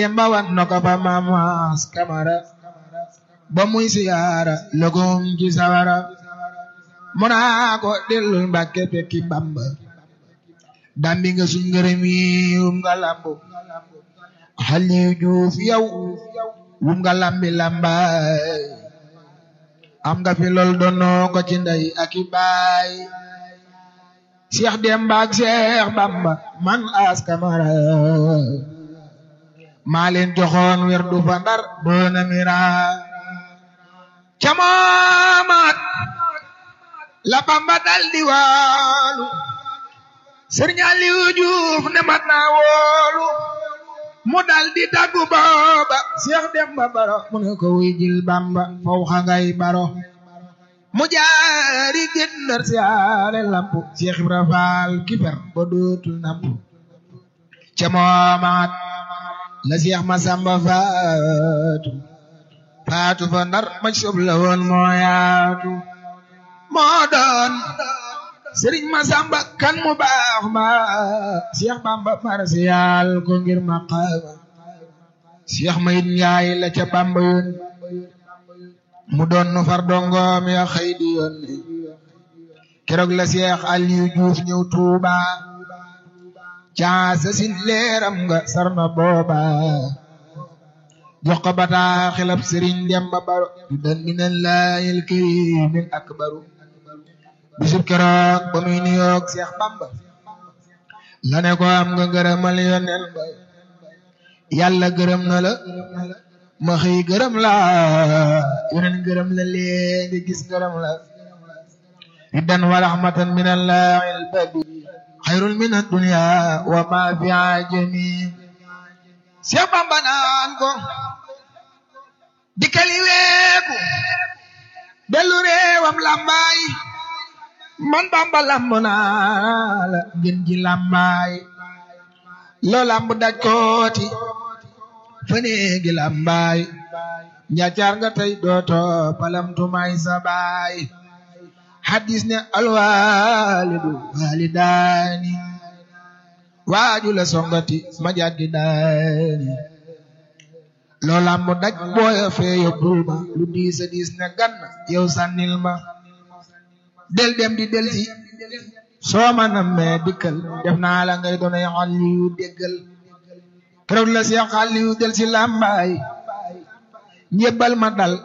yemba wan na ko fa mamas kamara ba muy siyaara lëgum ci sawara mu naa ko dellul mbàkke fekki bamba dambi nga suñ ngërëm yi wum nga lambu xali juuf yow wum nga lambi lambaay am nga fi lool doonoo ko ci ndey ak i baay Cheikh Demba ak Cheikh Bamba man as kamara maa leen joxoon wer du fa ndar doona mira camamaat la Bamba dal di waalu Sëriñ Aliou Diouf ne mat naa woolu mu dal di taggu booba Cheikh Demba Baro mu ne ko wuy jil Bamba faw xa ngay baro mu jaari gëndër siyaare lampu Cheikh Ibra Faal kiper ba dootul nampu ca moomaat la Cheikh Masamba faatu faatu fa ndar ma sob la woon moo yaatu moo doon Sëriñ Masamba kan mu baax ma Cheikh Bamba marsiyaal ko ngir maqaama Cheikh Mayit Njaay la ca Bamba yoon mu doon nu far dongoom ya xëy di yoon keroog la Cheikh Aliou Diouf ñëw Tuuba caasa sin leeram nga sarna booba jox ko bataa xilab Sëriñ Demba Baro du dan minallaahil kariimil akbaru bisub keroog ba muy nuyoog Cheikh Bamba la ne ko am nga gërëmal yoneen ba yàlla gërëm na la ma xëy gërëm la yoneen gërëm la léegi gis gërëm la riddan wa rahmatan min allahil badi xayrun min addunya wa ma fi ajami Cheikh Bamba naan ko dikkali weeku dellu réewam lambaay man Bamba lamb naa la ngeen ji lambaay loo lamb daj kooti faneegi lambaay njaacaar nga tey dooto palamtumaay sa baay hadis ne alwaalidu waalidaani waaju la songati ma jaggi daani loo lamb daj booya fee yóbbul ma lu diisa diis ne gann yow sànnil ma del dem di del si soo ma nammee dikkal def naa la ngay doonay Aliyu déggal keroog la Seex Aliyu del si làmbaay njébbal ma dal